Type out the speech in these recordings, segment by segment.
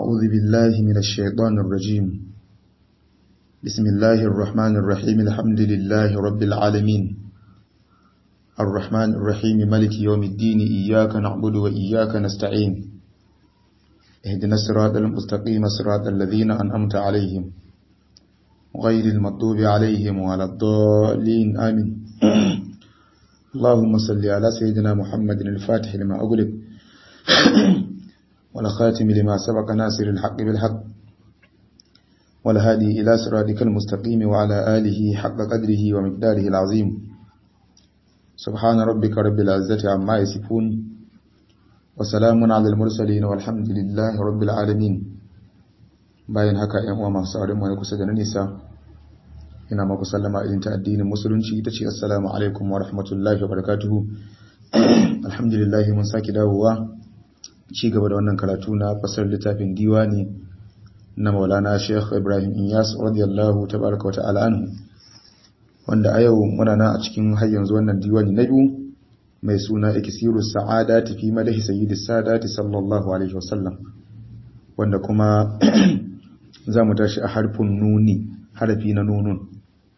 أعوذ بالله من الشيطان الرجيم بسم الله الرحمن الرحيم الحمد لله رب العالمين الرحمن الرحيم ملك يوم الدين إياك نعبد وإياك نستعين اهدنا الصراط المستقيم صراط الذين أنعمت عليهم غير المغضوب عليهم ولا الضالين آمين اللهم صل على سيدنا محمد الفاتح لما أغلق والخاتم لما سبق ناصر الحق بالحق والهادي إلى صراطك المستقيم وعلى آله حق قدره ومقداره العظيم سبحان ربك رب العزة عما يصفون وسلام على المرسلين والحمد لله رب العالمين bayan haka ‘yan uwa masu saurin wani kusa da na nisa ina maku sallama irin ta addinin musulunci ita ce assalamu alaikum wa rahmatullahi wa barakatuhu alhamdulillahi mun sake dawowa ci gaba da wannan karatu na fasar littafin diwani na maulana sheikh ibrahim inyas radiyallahu tabaraka wa ta'ala anhu wanda a yau muna na a cikin har yanzu wannan diwani na biyu mai suna ikisiru sa'adati fi madahi sayyidis sadati sallallahu alaihi wasallam wanda kuma za mu tashi a harfin nuni harafi na nunun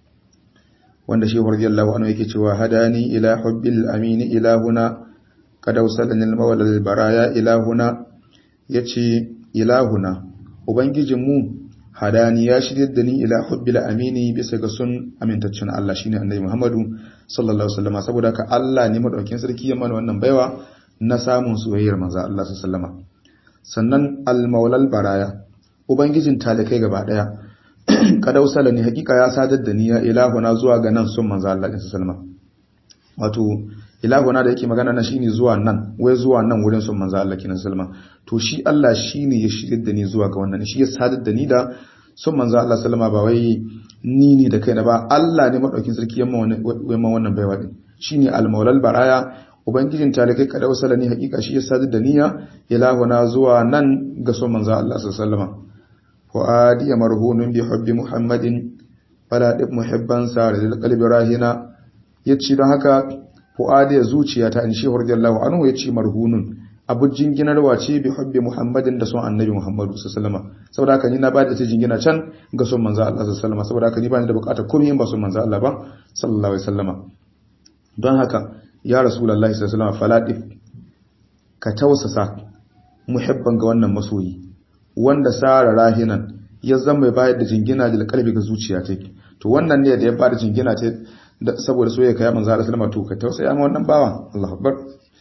wanda shi radiyallahu anhu yake cewa hadani ila hubbil amini ilahuna kad awsalani al-mawla al-baraya ilahuna yace ilahuna ubangijin mu hadani ya shirye da ni ila hubbil amini bisa ga sun amintaccen Allah shine annabi Muhammadu sallallahu alaihi wasallam saboda ka Allah ne madaukin sarki ya mana wannan baiwa na samun soyayyar manzo Allah sallallahu alaihi wasallam sannan al-mawla al-baraya ubangijin talikai gaba daya kadausala ne hakika ya sadar da ni ya ilahuna zuwa ga nan sun manzo Allah din sallama wato ilahuna da yake magana na shine zuwa nan wai zuwa nan wurin sun manzo Allah kin sallama to shi Allah shine ya shirin da ni zuwa ga wannan shi ya sadar da ni da sun manzo Allah sallama ba wai ni ne da kaina ba Allah ne madaukin sarki yamma wannan wannan baiwa din shine al-maulal baraya ubangijin talikai kadausala ne hakika shi ya sadar da niyya ilahuna zuwa nan ga sun manzo Allah sallama fu'adi marhunun bi hubbi muhammadin fala dib muhibban sar lil qalbi rahina yace don haka fu'adi zuciyata in shehu radiyallahu anhu yace marhunun abu jinginarwa ce bi hubbi muhammadin da son annabi muhammadu sallallahu alaihi wasallam saboda haka ni na bada ta jingina can ga son manzo Allah sallallahu alaihi wasallam saboda haka ni ba ni da bukatar komai ba son manzo Allah ba sallallahu alaihi wasallam don haka ya rasulullahi sallallahu alaihi wasallam fala dib ka tausasa muhibban ga wannan masoyi wanda sara rahinan ya zama mai bayar da jingina da kalbi ga zuciya ta to wannan ne da ya bada jingina ta saboda soyayya kai manzo Allah sallama to ka tausaya ma wannan bawan Allahu akbar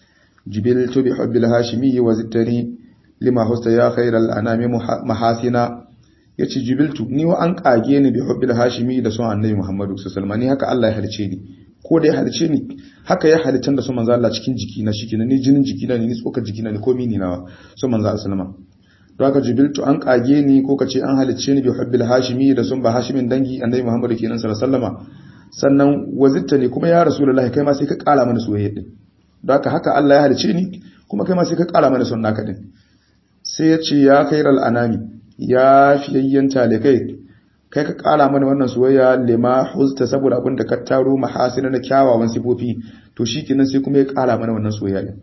jibil to bi hubbil hashimi wa zittani lima husta ya khairal anami mahasina yace jibiltu ni wa an kage ni bi hubbil hashimi da son annabi Muhammadu sallallahu alaihi wasallam ni haka Allah ya halice ni ko da ya halice ni haka ya halittar da son manzo Allah cikin jiki na shike ni jinin jiki na ni tsokar jiki na ni komai ni nawa son manzo Allah sallama don haka jibiltu an kage ni ko kace an halicce ni bi hubbil hashimi da sun ba hashimin dangi annabi muhammadu kenan sallallahu alaihi wasallama sannan wazitta ne kuma ya rasulullahi kai ma sai ka kara mana soyayya din don haka haka Allah ya halicce ni kuma kai ma sai ka kara mana son naka din sai ya ce ya khairal anami ya fiyayyen talikai kai ka kara mana wannan soyayya lima huzta saboda abin da ka taro mahasina na kyawawan sifofi to shikenan sai kuma ya kara mana wannan soyayya din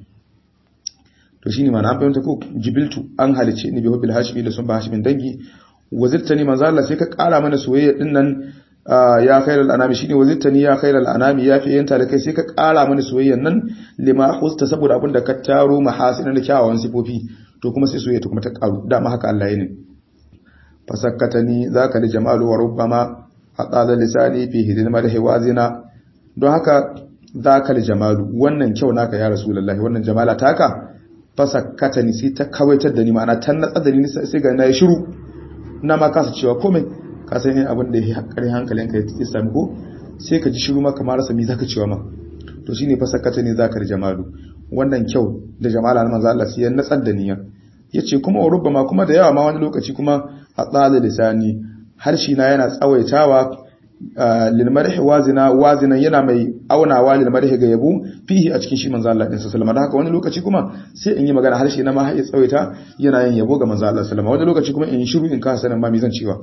to shine ma na fahimta ko jibiltu an halice ni bi hubbil hashimi da sun ba hashimin dangi wazirtani manzo Allah sai ka kara mana soyayya din nan ya khairal anami shine wazirtani ya khairal anami ya fi yanta da kai sai ka kara mana soyayyan nan lima husta saboda abin da ka taro mahasina da kyawawan sifofi to kuma sai soyayya ta kuma ta karu dama haka Allah ya ne fasakkatani zaka li jamalu wa rubbama aqala lisani fi hidima da hawazina don haka zaka li jamalu wannan kyau naka ya rasulullahi wannan jamala taka fasakkata ni sai ta kawaitar da ni ma'ana ta natsa da ni sai ga na yi shiru na ma kasa cewa komai ka san yin abin da ya hankali hankalin ka ya sami ko sai ka ji shiru ma kamar rasa mi zaka cewa ma to shine fasakkata ni zaka da jamalu wannan kyau da jamala na manzo Allah sai ya natsar da niyya yace kuma wa rubbama kuma da yawa ma wani lokaci kuma hatsala lisani harshe na yana tsawaitawa lilmarhi wazina wazinan yana mai aunawa lilmarhi ga yabo fihi a cikin shi manzo Allah din sallallahu alaihi haka wani lokaci kuma sai in yi magana harshe na ma har ya tsawaita yana yin yabo ga manzo Allah sallallahu wani lokaci kuma in yi shiru in ka sanin ma me zan cewa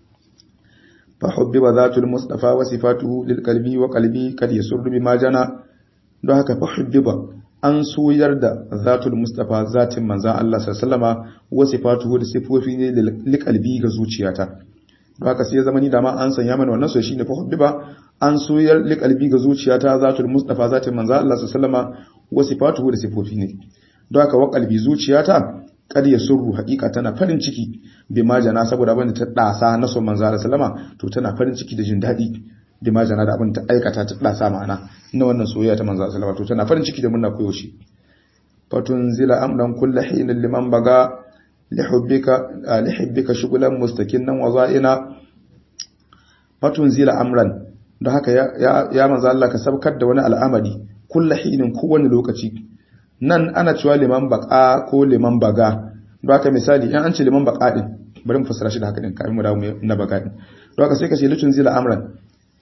fa hubbiba zatul mustafa wa sifatuhu lil qalbi wa qalbi kad yasurru bima jana don haka fa hubbiba an soyar da zatul mustafa zatin manzan Allah sallama wa sifatuhu da sifofi ne liqalbi ga zuciyata don haka sai ya zama ni da ma an sanya mana wannan so shine fa hubbiba an soyar liqalbi ga zuciyata zatul mustafa zatin manzan Allah sallama wa sifatuhu da sifofi ne don haka wa qalbi zuciyata kad ya surru haqiqa tana farin ciki bi majana saboda abin da ta dasa na son manzan Allah sallama to tana farin ciki da jin dadi bi majana da abin ta aikata ta dasa ma'ana na wannan soyayya ta manzan Allah sallama to tana farin ciki da murna koyo shi fatunzila amdan kullu hinin liman baga lihubbika lihubbika shughlan mustaqinan wa za'ina fatunzila amran don haka ya ya manzo Allah ka sabkar da wani al'amari kullu hinin kowane lokaci nan ana cewa liman baqa ko liman baga don haka misali in an ce liman baqa din bari mu fassara shi da haka din kai mu dawo na baga din don haka sai ka ce litunzila amran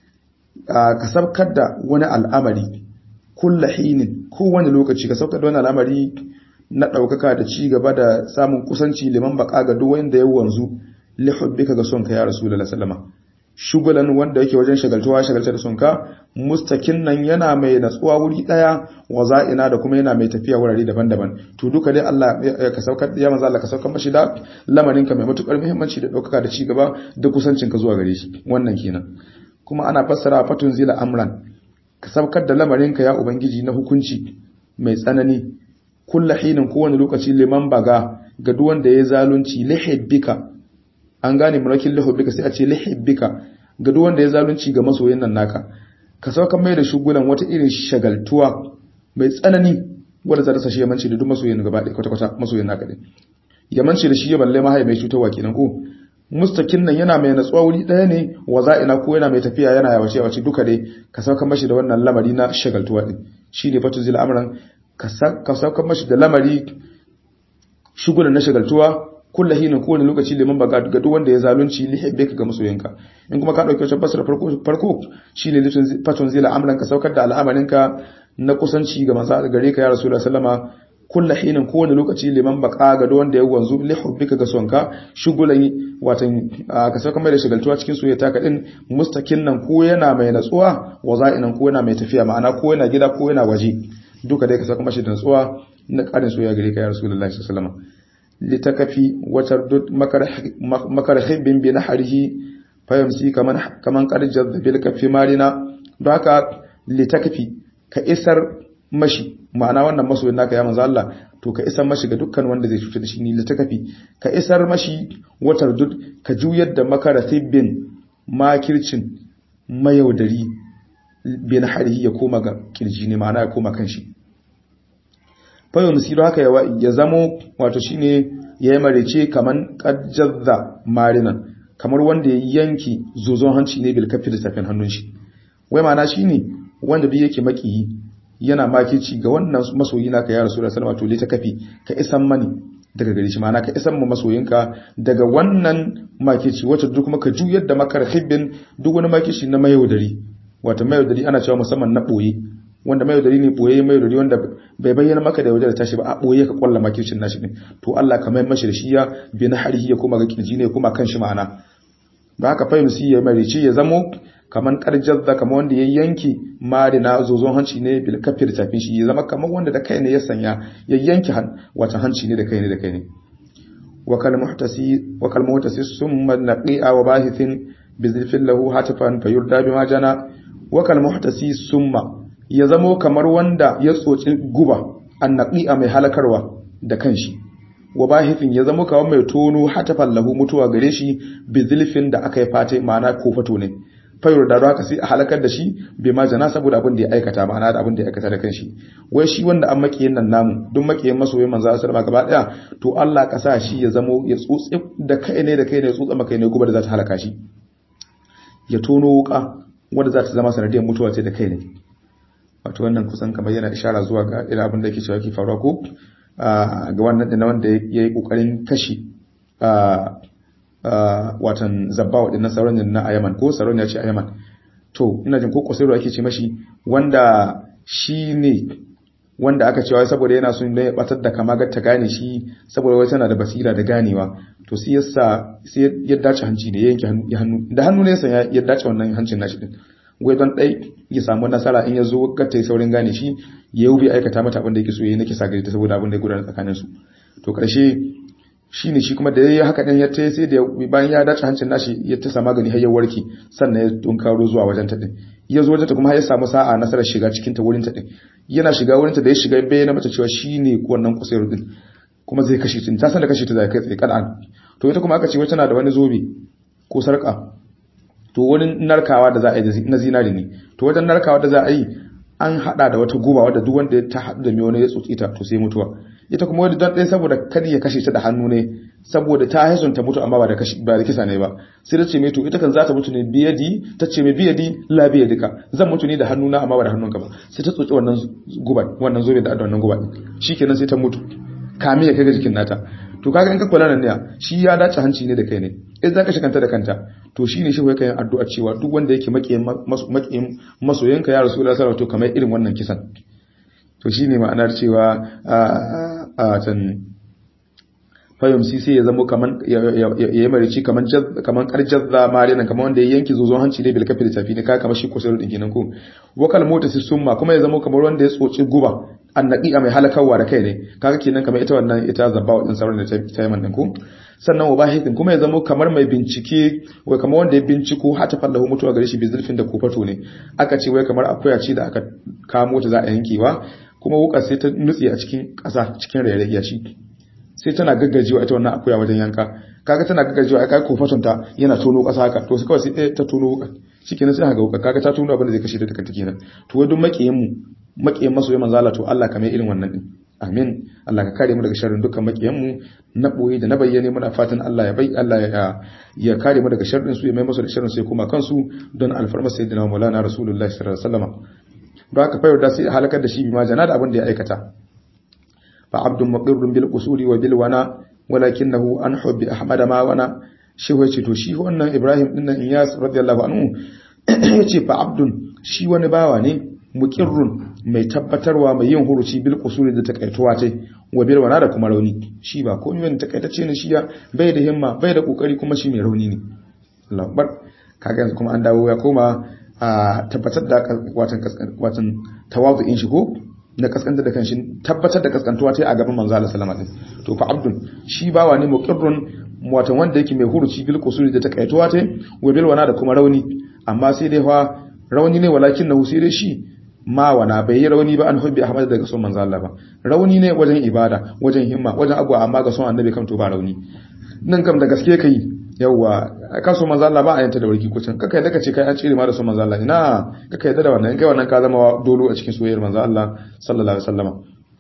ka sabkar da wani al'amari kulla hinin kowane lokaci ka saukar da wani al'amari na ɗaukaka da ci gaba da samun kusanci liman baka ga duk wanda ya wanzu lihubbika ga sonka ya rasulullahi sallama shugulan wanda yake wajen shagaltuwa shagalta da sonka mustakin nan yana mai natsuwa wuri daya wa za'ina da kuma yana mai tafiya wurare daban-daban to duka dai Allah ka saukar ya manzo Allah ka saukar mashi da lamarin ka mai matukar muhimmanci da ɗaukaka da ci gaba da kusancin ka zuwa gare shi wannan kenan kuma ana fassara fatun zila amran ka sabkar da lamarinka ya ubangiji na hukunci mai tsanani kulla hinin kowane lokaci liman baga ga duk wanda ya zalunci lihibbika an gane murakin lihibbika sai a ce lihibbika ga duk wanda ya zalunci ga masoyin nan naka ka saukar mai da shugulan wata irin shagaltuwa mai tsanani wanda za ta sashe yamanci da duk masoyin gaba ɗaya kwata-kwata masoyin naka ɗin yamanci da shi ya balle mahai mai cutarwa kenan ko mustakin nan yana mai natsuwa wuri ɗaya ne wa za'ina ko yana mai tafiya yana yawace yawace duka dai ka sauka mashi da wannan lamari na shagaltuwa din shine fatu zil amran ka sauka mashi da lamari shugulan na shagaltuwa kullu hinin kowane lokaci liman baga ga duk wanda ya zalunci lihibbe ka ga masoyinka in kuma ka dauki wata basra farko farko shine litun fatun zil amran ka saukar da al'amarinka na kusanci ga manzo gare ka ya rasulullahi sallama kulla hinin kowane lokaci liman baka ga wanda ya wanzu li hubbika ga sonka shugulan watan ka sauka mai da shigaltuwa cikin soyayya ka din mustakin nan ko yana mai natsuwa wa za'inan ko yana mai tafiya ma'ana ko yana gida ko yana waje duka dai ka sauka mashi da natsuwa na karin soyayya gare ka ya rasulullahi sallallahu alaihi wasallam litakafi wa tardud makar hibbin bi nahrihi fayamsi kaman kaman qad jadzabil kafi marina don haka litakafi ka isar mashi ma'ana wannan masoyin naka ya manzo Allah to ka isar mashi ga dukkan wanda zai cutar da shi ni litakafi ka isar mashi watar dud ka juyar da makarathibin makircin mayaudari bin harihi ya koma ga kirji ne ma'ana ya koma kan shi fayo musiru haka ya zamo wato shine ya yi marece kaman kajjazza marinan kamar wanda ya yanki zozon hanci ne bil kafi da safin hannun shi wai ma'ana shine wanda bi yake makiyi yana makici ga wannan masoyi naka ya rasu da salama to ta kafi ka isan mani daga gare shi ma'ana ka isan mu masoyinka daga wannan makici wacce duk kuma ka juyar da makar hibbin duk wani makici na mayaudari wato mayaudari ana cewa musamman na boye wanda mayaudari ne boye mayaudari wanda bai bayyana maka da yaudar tashi ba a boye ka kwalla makicin nashi ne to Allah ka mai mashi da shi ya bi na harihi ya koma ga kirji ne kuma kan shi ma'ana ba haka fahimci ya mai ya zamo kaman karjar da kamar wanda ya yanki mari na zozon hanci ne bil kafir tafin shi ya zama kamar wanda da kai ne ya sanya ya yanki wata hanci ne da kai ne da kai ne wakal muhtasi wakal muhtasi summa naqi'a wa bahithin bi zilfin lahu hatifan fayurda bima jana wakal muhtasi summa ya zamo kamar wanda ya tsoci guba an naqi'a mai halakarwa da kanshi wa bahithin ya zamo kamar mai tono hatafan lahu mutuwa gare shi bi zilfin da aka yi fate ma'ana kofato ne fayar da haka sai a halakar da shi bai ma jana saboda abin da ya aikata ma'ana da abin da ya aikata da kanshi wai shi wanda an makiyin nan namu duk makiyin masoyin manzo sallallahu alaihi gaba daya to Allah ka sa shi ya zamo ya tsotsi da kai ne da kai ne tsotsa maka ne kuma da za ta halaka shi ya tono wuka wanda za ta zama sanadiyar mutuwa ce da kai ne wato wannan kusan kamar yana ishara zuwa ga irin abin da yake cewa ke faruwa ko ga wannan da wanda ya yi kokarin kashi watan zabba waɗannan sauran na Ayaman ko sauran ya ce Ayaman to ina jin ko Qusayru ake ce mashi wanda shi ne wanda aka cewa saboda yana son ya batar da kama ta gane shi saboda wai tana da basira da ganewa to sai yasa sai ya dace hanci ne ya yanke hannu da hannu ne yasa ya dace wannan hancin nashi din wai don dai ya samu nasara in ya zo gata saurin gane shi ya yi aikata mata abin da yake so ya yi nake sa gari ta saboda abin da ya gudana tsakanin su to karshe shi ne shi kuma da ya yi haka ɗin ya ta sai da bayan ya dace hancin nashi ya ta sama gani har ya warke sannan ya tunkaro zuwa wajen ta ɗin ya zo wajen ta kuma ya samu sa'a nasarar shiga cikin ta wurin ta ɗin yana shiga wurin ta da ya shiga bayyana mata cewa shi ne wannan kusayar ɗin kuma zai kashe ta ta san da kashe ta zai kai tsaye kad'an to ita kuma aka ce wai tana da wani zobe ko sarka to wani narkawa da za a yi na zinari ne to wajen narkawa da za a yi an hada da wata guba wadda duk wanda ta hadu da mai wani ya tsotsi ta to sai mutuwa ita kuma wani don ɗaya saboda kada ya kashe ta da hannu ne saboda ta haison ta mutu amma ba da ba da kisa ne ba sai ta ce mai to ita kan za ta mutu ne biyadi ta ce mai biyadi la biyadika zan mutu ne da hannuna amma ba da hannunka ba sai ta tsotsi wannan guba wannan zobe da wannan guba shikenan sai ta mutu kame ya kai ga jikin nata to kaga in ka kula nan ne shi ya dace hanci ne da kai ne in za ka kanta da kanta to shine shi kai addu'a cewa duk wanda yake makiyin makiyin masoyanka ya rasulullahi sallallahu alaihi wasallam to kamar irin wannan kisan to shine ma'anar cewa a can fayumsi sai ya zama kaman ya yi marici kaman kaman karjazza marina kaman wanda ya yanki zozon hanci ne bil kafi da tafi ne ka kamar shi kusur din kenan ko wakal mota si summa kuma ya zama kamar wanda ya tsoci guba annaqi mai halakawa da kai ne kaga kenan kamar ita wannan ita zabba wadin sauran da ta yi man ko sannan wabahikin kuma ya zama kamar mai bincike wai kamar wanda ya binciko hata fallahu mutuwa gare shi bizulfin da kofato ne aka ce wai kamar akuya ce da aka kamo ta za a yankewa kuma wukar sai ta nutse a cikin ƙasa cikin rairayi shi sai tana gaggajewa ita wannan akuya wajen yanka kaga tana gaggajewa ai kai kofaton ta yana tono ƙasa haka to kawai sai ta tono wukar shikenan sai haka wukar kaga ta tono abin da zai kashe ta daga kenan to wai duk makiyin mu makiyin masoyi manzo Allah to Allah kamar irin wannan din amin Allah ka kare mu daga sharrin dukkan makiyan mu na boye da na bayyane muna fatan Allah ya bai Allah ya ya kare mu daga sharrin su ya mai musu da sharrin su ya kuma kansu don alfarma sayyidina maulana rasulullahi sallallahu alaihi wasallam don haka fa da sai halakar da shi bi ma jana da abin da ya aikata fa abdun muqirrun bil qusuri wa bil wana walakinahu an hubbi ahmad ma wana shi wai ce to shi wannan ibrahim din nan iyas radiyallahu anhu yace fa abdun shi wani bawa ne muqirrun mai tabbatarwa mai yin huruci bil qusuri da takaituwa ce wa bil wana da kuma rauni shi ba komai wani takaitacce ne shi ya bai da himma bai da kokari kuma shi mai rauni ne Allahu akbar kaga yanzu kuma an dawo ya koma a tabbatar da watan watan tawazu'in shi ko na kaskanta da kanshi tabbatar da kaskantuwa ta a gaban manzo Allah sallama din to fa abdun shi bawa ne muqirrun watan wanda yake mai huruci bil qusuri da takaituwa ta wa bil wana da kuma rauni amma sai dai fa rauni ne walakin nahu sai dai shi ma wana bai yi rauni ba an hubbi ahmad daga son manzo Allah ba rauni ne wajen ibada wajen himma wajen agwa amma ga son annabi kam to ba rauni nan kam da gaske kai yawa ka so manzo Allah ba a yanta da warki kucin kaka yadda kace kai an cire ma da son manzo Allah ina kaka yadda da wannan in kai wannan ka zama dolo a cikin soyayyar manzo Allah sallallahu alaihi wasallama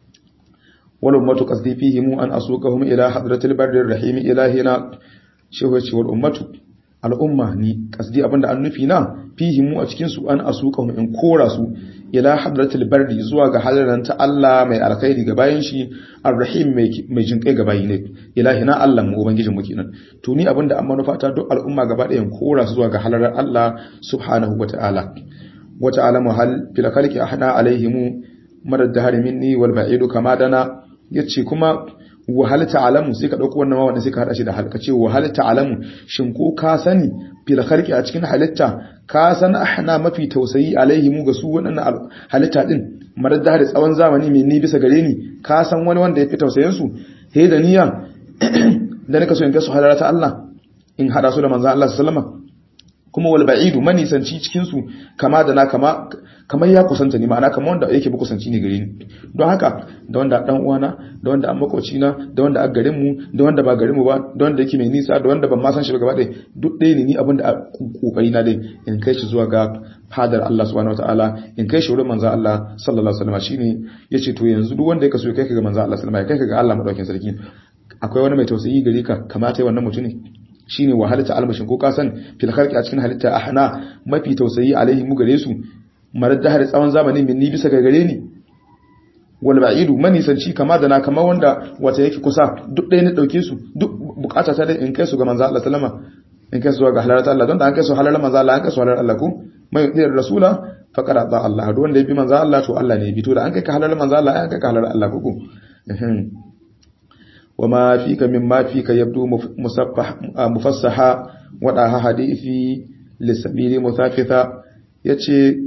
wal ummatu qasdi fihim an asuqahum ila hadratil barrir rahim ilahina shehu ya ce wal ummatu al'umma ni kasdi abinda an nufi na fihimu a cikin su an asuka in kora su ila hadratul bardi zuwa ga halaran ta Allah mai alkhairi ga bayan shi arrahim mai mai jinkai ga bayi ne ilahina Allah mu ubangijin mu kenan to ni abinda an manufa ta duk al'umma gaba ɗayan kora su zuwa ga halarar Allah subhanahu wata'ala wata'ala mu hal fil khalqi ahna alaihim madad dahar minni wal ba'idu kama dana yace kuma wahal ta'alamu sai ka dauko wannan wannan sai ka hada shi da halka ce wahal ta'alamu shin ko ka sani fil khalqi a cikin halitta ka san ahna mafi tausayi alaihi mu ga su wannan halitta din maradda da tsawon zamani mai ni bisa gare ni ka san wani wanda yafi tausayin su he da niyya da nika so in ga su halarata Allah in hada su da manzon Allah sallallahu alaihi kuma wal ba'idu manisanci cikin su kama da na kama kamar ya kusanta ni ma'ana kamar wanda yake bi kusanci ne gare ni don haka da wanda dan uwana da wanda an makoci na da wanda a garin mu da wanda ba garin mu ba da wanda yake mai nisa da wanda ban ma san shi ba gaba ɗaya duk ɗaya ne ni abin da kokari na dai in kai shi zuwa ga fadar Allah subhanahu wataala in kai shi wurin manzo Allah sallallahu alaihi wasallam shine yace to yanzu duk wanda ya kaso kai ka ga manzo Allah sallallahu alaihi wasallam ya kai ka ga Allah madaukakin sarki akwai wani mai tausayi gare ka kamata wannan mutum ne shine wahalata almashin ko ka san fil khalqi a cikin halitta ahna mafi tausayi alaihi mu gare su marar da har tsawon zamani min ni bisa ga gare ni wal ba'idu manisanci kama da na kama wanda wata yake kusa duk ɗaya ne dauke su duk bukata ta dai in kai su ga manzo Allah sallama in kai su ga halalata Allah don da an kai su halalar manzo Allah an kai su halalar Allah ko mai yudiyar rasula faqad ata Allah duk wanda ya bi manzo Allah to Allah ne ya bi to da an kai ka halalar manzo Allah an kai ka halalar Allah ko وما فيك مما فيك يبدو مفصحا وداها حديثي للسبيل مثافثا yace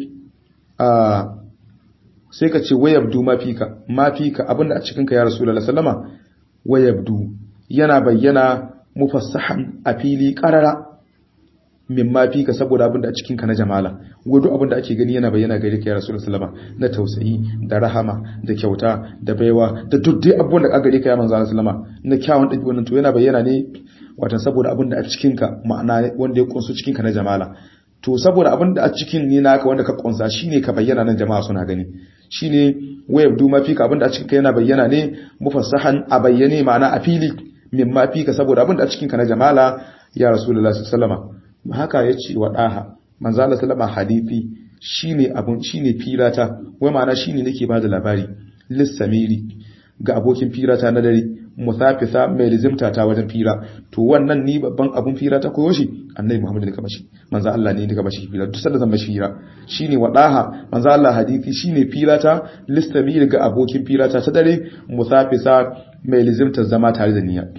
a sai ka ce wayabdu mafika mafika abinda a cikin ka ya rasulullahi sallama wayabdu yana bayyana mufassahan a fili qarara min mafika saboda abinda a cikin ka na jamala wado abinda ake gani yana bayyana gare ka ya rasulullahi sallama na tausayi da rahama da kyauta da baiwa da duk dai abubuwan da ka gare ka ya manzo sallama na kyawun dabi wannan to yana bayyana ne watan saboda abinda a cikin ka ma'ana wanda ya kunsu cikin ka na jamala to saboda abinda a cikin ni naka wanda ka kunsa shine ka bayyana nan jama'a suna gani shine wayab du mafika abinda a cikin ka yana bayyana ne mufassahan a bayyane ma'ana a fili min mafika saboda abinda a cikin ka na jamala ya rasulullahi sallallahu alaihi wasallam haka yace wa daha manzo Allah sallama hadisi shine abun shine firata wai ma'ana shine nake bada labari lissamiri ga abokin firata na dare musafisa mai rizimta ta wajen fira to wannan ni babban abun fira ta koyo shi annabi Muhammad ne ka bashi manzo Allah ne ka bashi fira duk sanda zan bashi fira shine wadaha manzo Allah hadisi shine fira ta listamir ga abokin fira ta ta dare musafisa mai rizimta zama tare da niyya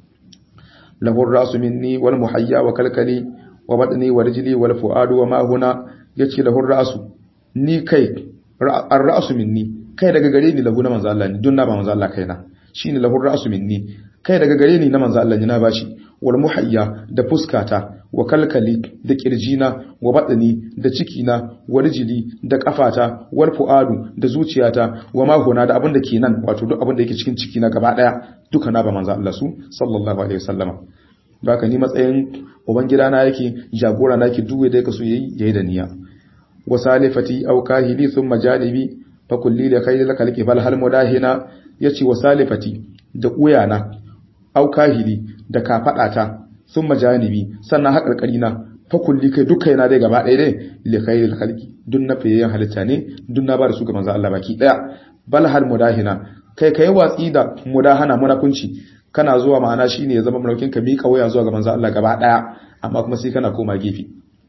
lahu rasu minni wal muhayya wa kalkali wa badni wa rijli wal fuadu wa ma huna yace lahu rasu ni kai ar rasu minni kai daga gare ni lahu na manzo Allah ne dun na ba manzo Allah kaina shine lahur ra'su minni kai daga gare ni na manzo Allah ne na bashi wal muhayya da fuskata wa kalkali da kirjina wa badani da cikina wa rijili da kafata wal fuadu da zuciyata wa ma huna da abin da ke nan wato duk abin da yake cikin cikina gaba daya duka na ba manzo Allah su sallallahu alaihi wasallama baka ni matsayin uban gidana yake jagora na yake duwe da yake so yayi yayi da niyya wa salifati aw kahili thumma janibi fa kulli li khayril khalqi bal hal mudahina yace wa salifati da uyana au kahili da kafadata sun majanibi sannan haƙarƙari na fa kulli kai duka yana dai gaba ɗaya dai li khairil khalqi dun na fayyan halitta ne dun na ba da su ga manzo Allah baki daya bal hal mudahina kai kai watsi da mudahana munafunci kana zuwa ma'ana shine ya zama mulkin ka mika waya zuwa ga manzo Allah gaba daya amma kuma sai kana koma gefe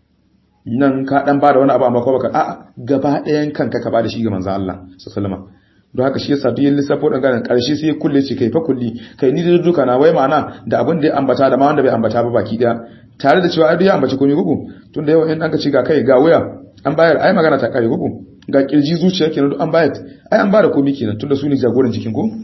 nan ka dan bada wani abu amma ko baka a'a gaba ɗayan kanka ka bada shi ga manzo Allah sallallahu alaihi don haka shi yasa duk yin lissafo dan ganin karshe sai ya kulle shi kai fa kulli kai ni da duka na wai ma'ana da abin da ya ambata da ma wanda bai ambata ba baki daya tare da cewa ai ya ambaci komai gugu tunda yawan in an ka ci ga kai ga waya an bayar ai magana ta kare gugu ga kirji zuciya kenan duk an bayar ai an bada komai kenan tunda su ne jagoran jikin ko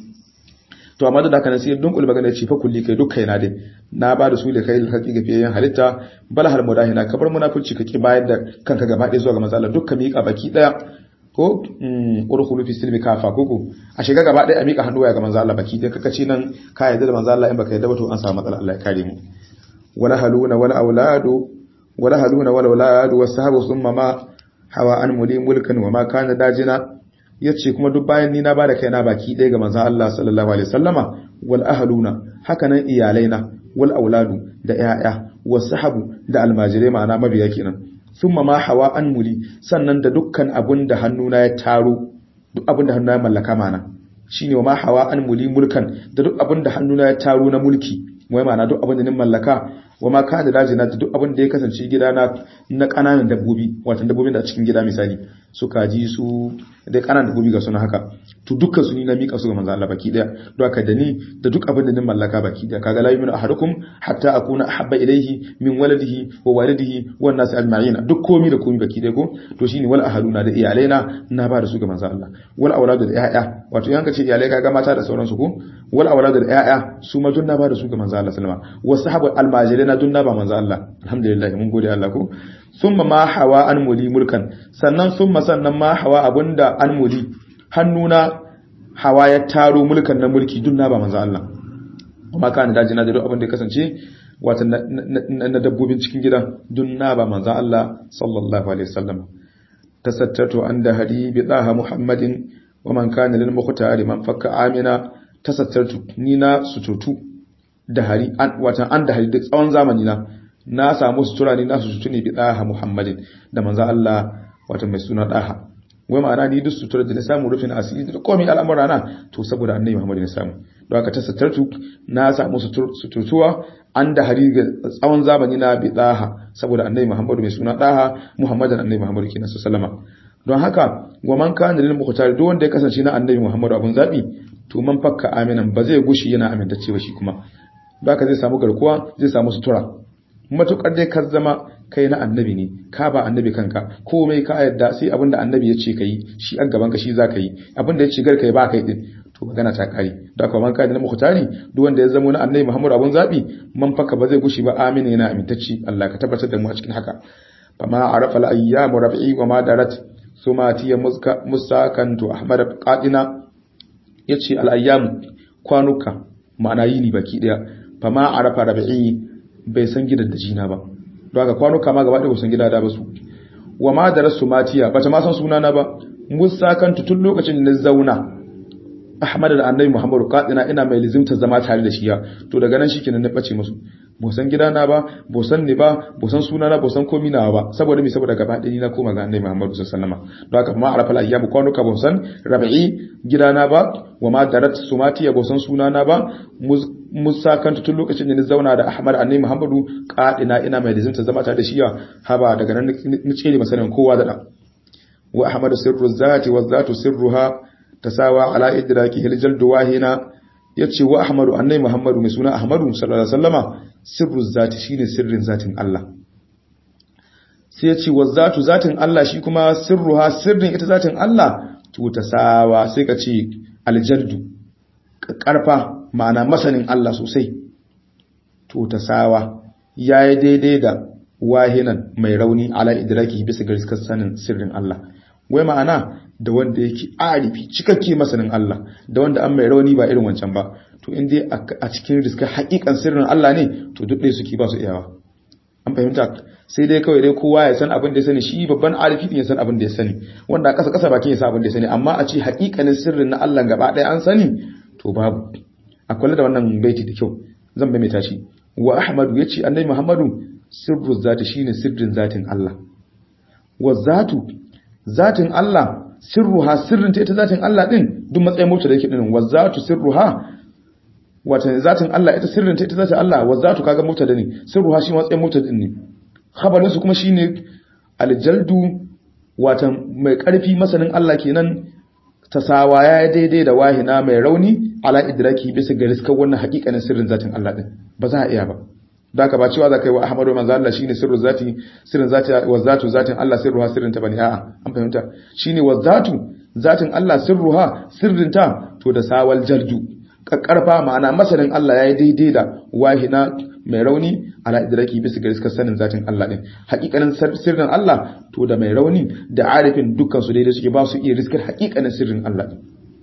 to amma da haka nan sai dunkul magana ce fa kulli kai duk kaina dai na ba da su da kai hakki ga fiyayen halitta bal hal mudahina kabar munafici kake bayar da kanka gaba ɗaya zuwa ga matsala dukkan miƙa baki ɗaya ko urkhulu fi silmi kafa koko a shiga gaba ɗaya a miƙa hannu ga manzo Allah baki ɗaya kaka ce nan ka yarda da manzo Allah in baka yarda ba to an samu matsala Allah ya kare mu wala haluna wala auladu wala haluna wala auladu wasahabu thumma ma hawa an muli mulkan wa ma kana dajina yace kuma duk bayan ni na bada kaina baki ɗaya ga manzo Allah sallallahu alaihi wasallama wal ahluna hakanan iyalaina wal auladu da yaya wasahabu da almajirai ma'ana mabiya kenan summa ma hawa an muli sannan da dukkan abun da hannuna ya taro duk abun da hannuna ya mallaka mana shine wa ma hawa an muli mulkan da duk abun da hannuna ya taro na mulki wai ma'ana duk abun da nin mallaka wa ma kana dajina da duk abun da ya kasance gidana na kananan dabbobi wato dabbobin da a cikin gida misali su kaji su da kananan dabbobi ga suna haka to dukkan su ni na mika su ga manzo Allah baki daya don haka da ni da duk abin da nin mallaka baki daya kaga la yuminu ahadukum hatta akuna ahabba ilayhi min waladihi wa walidihi wan nas ajma'in duk komi da komi baki daya ko to shine wal ahaduna da iyalaina na ba da su ga manzo Allah wal auladu da yaya wato yanka ce iyalai kaga mata da sauransu ko wal auladu da yaya su ma na ba da su ga manzo Allah sallama wasu sahabu almajirina dun na ba manzo Allah alhamdulillah mun gode Allah ko summa ma hawa an muli mulkan sannan summa sannan ma hawa abunda an muli hannuna hawa ya taro mulkan na mulki dun na ba manzo Allah kuma kana daji na da duk abin da ya kasance wato na dabbobin cikin gidan dun na ba manzo Allah sallallahu alaihi wasallam tasattatu an da hadi bi daha muhammadin wa man kana lil muqtari man fakka amina tasattatu ni na sututu da hari watan an da hari da tsawon zamani na na samu sutura ne na sututu ne bi daha muhammadin da manzo Allah wata mai suna daha wai ma'ana ni duk sutura da na samu rufin asiri da komai al'amura na to saboda annabi muhammad ne samu don haka ta satartu na samu suturtuwa an da hari ga tsawon zamani na bi daha saboda annabi muhammad mai suna daha muhammadan annabi muhammad kenan sallama don haka wa man kana lil muqtar duk wanda ya kasance na annabi muhammad abun zabi to man fakka aminan ba zai gushi yana amintacce ba shi kuma baka zai samu garkuwa zai samu sutura matukar dai ka zama kai na annabi ne ka ba annabi kanka komai ka yadda sai abinda annabi ya ce kai shi an gaban ka shi za ka yi abinda ya ce gar kai ba kai din to magana ta kare da kuma man kai na mukhtari duk wanda ya zama na annabi Muhammad abun zabi man faka ba zai gushi ba amina yana amintacci Allah ka tabbatar da mu a cikin haka fama arafa al-ayyam rabi'i wa ma darat sumati muska musakantu ahmad qadina yace al-ayyam kwanuka ma'ana yini baki daya fama arafa rabi'i bai san gidan da jina ba don haka kwanuka ma gaba ɗaya san gida da ba su wa ma da rasu matiya ba ta ma san sunana ba musa kan tun lokacin da na zauna ahmad da annabi muhammadu kadina ina mai lizimta zama tare da shiya to daga nan shikenan na bace musu bo san gidana ba bo san ni ba bo san sunana bo san komi na ba saboda me saboda gaba ɗaya na koma ga annabi muhammadu sallallahu alaihi wasallam don haka ma arafa al-ayyam kwanuka bo san rabi'i gidana ba wa ma darat sumatiya bo san sunana ba musa kanta tun lokacin da ni zauna da ahmad annabi muhammadu kadina ina mai lizinta zama tare da shiya haba daga nan ni ce masanin kowa da dan wa ahmad sirru zati wa zatu sirruha tasawa ala idraki hiljal duwahina yace wa ahmadu annabi muhammadu mai suna ahmadu sallallahu alaihi wasallama sirru zati shine sirrin zatin Allah sai yace wa zatu zatin Allah shi kuma sirruha sirrin ita zatin Allah to tasawa sai ka ce aljaldu karfa ma'ana masanin Allah sosai to ta sawa ya yi daidai da wahinan mai rauni ala idraki bisa ga riskar sanin sirrin Allah wai ma'ana da wanda yake arifi cikakke masanin Allah da wanda an mai rauni ba irin wancan ba to in dai a cikin riskar hakikan sirrin Allah ne to duk ɗaya suke ba su iyawa an fahimta sai dai kawai dai kowa ya san abin da ya sani shi babban arifi din ya san abin da ya sani wanda a ƙasa ƙasa bakin ya san abin da ya sani amma a ce hakikanin sirrin na Allah gaba ɗaya an sani to babu a kula da wannan baiti da kyau zan bai mai tashi wa ahmadu ya ce annai muhammadu sirru zati shine sirrin zatin Allah wa zatu zatin Allah sirruha sirrin ta ita zatin Allah din duk matsayin mota da yake din wa zatu sirruha wata zatin Allah ita sirrin ta ita zatin Allah wa zatu kaga mota da ne sirruha shi matsayin mota din ne khabarin su kuma shine aljaldu wata mai karfi masanin Allah kenan tasawa ya daidai da wahina mai rauni ala idraki bisa ga riskar wannan hakikanin sirrin zatin Allah din ba za a iya ba da ka ba cewa za ka yi wa Ahmadu manzo Allah shine sirru zati sirrin zati wa zatu zatin Allah sirruha sirrin ta bane a'a an fahimta shine wa zatu zatin Allah sirruha sirrin ta to da sawal jaldu kakkarfa ma'ana masanin Allah yayi daidai da wahina mai rauni ala idraki bisa ga riskar sanin zatin Allah din hakikanin sirrin Allah to da mai rauni da arifin dukkan su daidai suke ba su iya riskar hakikanin sirrin Allah din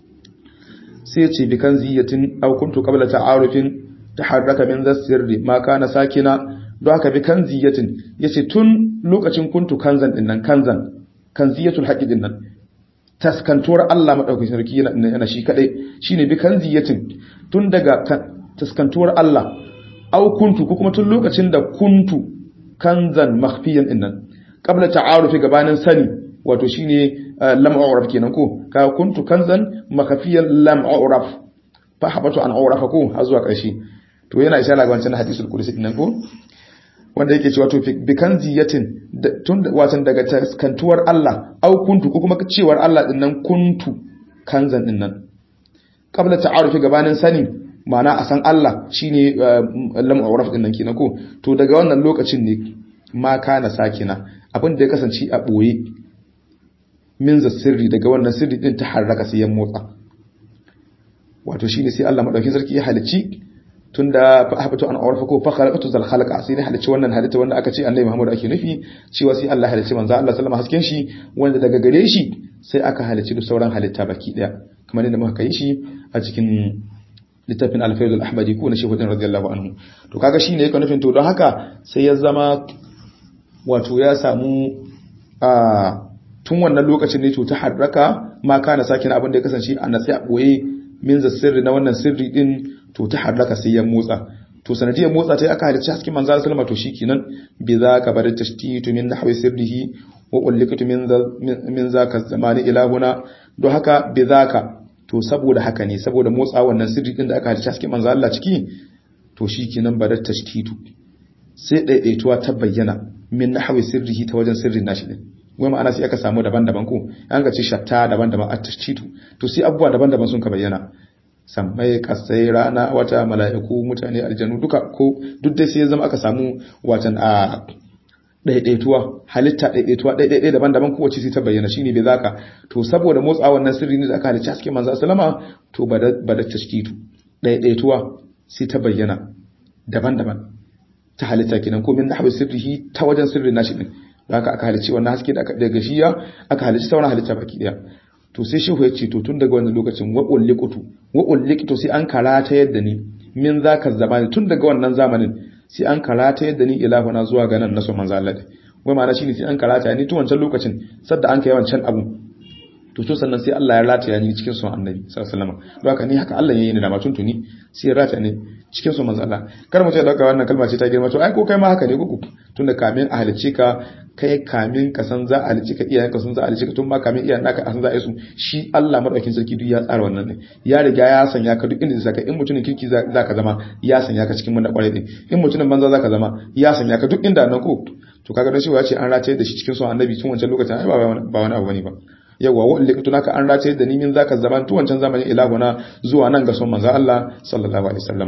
sai ya ce bi kan ziyatin aw kuntu qabla ta'arufin taharraka min sirri ma kana sakina don haka bi kan ziyatin yace tun lokacin kuntu kanzan din nan kanzan kanziyatul haqi din nan taskantuwar Allah madaukakin sarki yana shi kadai shine bi kan ziyatin tun daga taskantuwar Allah aw kuntu ko kuma tun lokacin da kuntu kanzan makhfiyan din nan qabla ta'arufi gabanin sani wato shine lam a'raf kenan ko ka kuntu kanzan makhfiyan lam a'raf fa habatu an a'rafa ko har zuwa ƙarshe to yana ishara ga wancan hadisul qudsi din nan ko wanda yake cewa to bi kanziyatin tun watan daga taskantuwar Allah au kuntu ko kuma cewar Allah din nan kuntu kanzan din nan qabla ta'arufi gabanin sani ma'ana a san Allah shine lam a'raf din nan kenan ko to daga wannan lokacin ne ma kana sakina abin da ya kasance a boye min za sirri daga wannan sirri din ta harraka sai ya motsa wato shine sai Allah madaukin sarki ya halicci tunda fa habatu an awrafa ko fa khalaqatu zal khalaqa sai ne halicci wannan halitta wanda aka ce Annabi Muhammad ake nufi cewa sai Allah halicci manzo Allah sallama hasken shi wanda daga gare shi sai aka halicci duk sauran halitta baki daya kamar yadda muka kai shi a cikin littafin al-fayd al-ahmadi ko na shehu din radiyallahu anhu to kaga shine yake nufin to don haka sai ya zama wato ya samu a tun wannan lokacin ne to ta harraka ma kana sakin abin da ya kasance a natsi a boye min za sirri na wannan sirri din to ta harraka sai ya motsa to sanadiyar motsa ta aka halicci hasken manzo sallama to shikenan bi za ka bar tashtitu min nahwi sirrihi wa ullikatu min min zaka zamani ilahuna don haka bi zaka to saboda haka ne saboda motsa wannan sirri din da aka halicci hasken manzo Allah ciki to shikenan bar tashtitu sai daidaituwa ta bayyana min nahwi sirrihi ta wajen sirrin nashi din wai ma'ana sai aka samu daban-daban ko an ga ce shatta daban-daban a tashtitu to sai abubuwa daban-daban sun ka bayyana sammai kasai rana wata mala'iku mutane aljanu duka ko duk dai sai ya zama aka samu watan a daidaituwa halitta daidaituwa daidai daban-daban kowace sai ta bayyana shine bai zaka to saboda motsa wannan sirri ne da aka halicci haske manzo sallama to bada bada tashkitu daidaituwa sai ta bayyana daban-daban ta halitta kenan ko min nahwi sirrihi ta wajen sirrin nashi din haka aka halicci wannan haske da daga shiya aka halicci sauran halitta baki daya to sai shehu ya ce to tun daga wannan lokacin wa ulliqtu wa ulliqtu sai an karata yadda ni min zaka zamani tun daga wannan zamanin sai an karata yadda ni ilahuna zuwa ga nan naso manzo Allah wai ma'ana shine sai an karata ni tun wancan lokacin sadda an kai wancan abu to to sannan sai Allah ya rataya ni cikin son annabi sallallahu alaihi wasallam don haka ni haka Allah yayi ni da matun tuni sai ya rataya ni cikin son manzo Allah kar mu ce dauka wannan kalma ce ta girma to ai ko kai ma haka ne kuku tunda kamin a halicce ka kai kamin ka san za a halicce ka iyayen ka sun za a halicce ka tun ma kamin iyayen naka a san za a yi su shi Allah madaukakin sarki duk ya tsara wannan ne ya riga ya sanya ka duk inda zaka in mutumin kirki za ka zama ya sanya ka cikin mun da kwarai din in mutumin banza za ka zama ya sanya ka duk inda nan ko to kaga dan shi ya ce an rataye da shi cikin son annabi tun wancan lokacin ai ba wani abu bane ba yawa wa ulli kutuna ka an race da nimin zaka zaman tu wancan zamanin ilahuna zuwa nan ga son manzo Allah sallallahu alaihi wasallam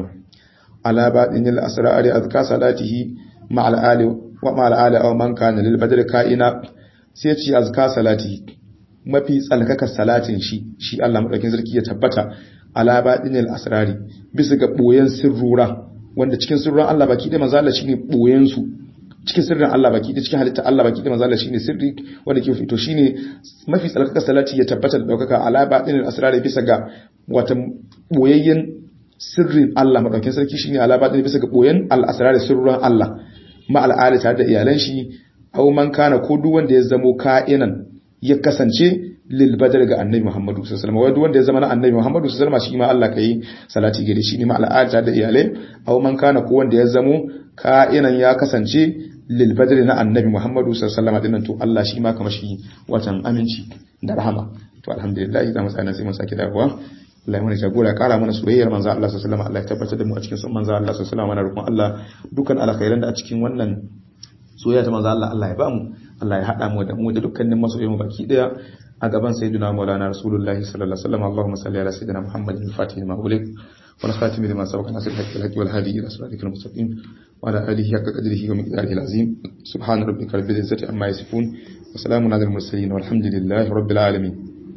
ala badinil asrari azka salatihi ma'al ali wa ma'al ali aw man kana lil badr ka'ina sai ci azka salatihi mafi tsalkaka salatin shi shi Allah madaukin sarki ya tabbata ala badinil asrari bisa ga boyen sirrura wanda cikin sirruran Allah baki da manzo Allah shine boyen su cikin sirrin Allah baki da cikin halitta Allah baki da manzo Allah shine sirri wanda ke fito shine mafi tsalkaka salati ya tabbata da daukaka ala batinin asrari bisa ga wata boyayyen sirrin Allah madaukin sarki shine ala batinin bisa ga boyen al asrari sirruran Allah ma al ali tare da iyalan shi aw man kana ko duk wanda ya zamo ka'inan ya kasance lil badar ga annabi Muhammadu sallallahu alaihi wasallam wanda ya zama na annabi Muhammadu sallallahu alaihi wasallam shi ma Allah kai salati gare shi ne ma al ali tare da iyalai aw man kana ko wanda ya zamo ka'inan ya kasance lilbadri na annabi Muhammadu sallallahu alaihi wasallam to Allah shi ma kamar shi watan aminci da rahama to alhamdulillah za mu tsaya sai mun sake dawowa Allah ya mana jagora kara mana soyayyar manzo Allah sallallahu alaihi wasallam Allah ya tabbatar da mu a cikin son manzo Allah sallallahu alaihi wasallam mana rukun Allah dukkan alkhairan da a cikin wannan soyayya ta manzo Allah Allah ya ba mu Allah ya hada mu da mu da dukkanin masoyan mu baki daya a gaban sayyidina Maulana Rasulullahi sallallahu alaihi wasallam Allahumma salli ala sayyidina Muhammadin al-Fatih lima ughliq والخاتم لما سبق ناصر الحق الحق والهادي الى صراطك المستقيم وعلى اله حق قدره ومقداره العظيم سبحان ربك رب العزه عما يصفون وسلام على المرسلين والحمد لله رب العالمين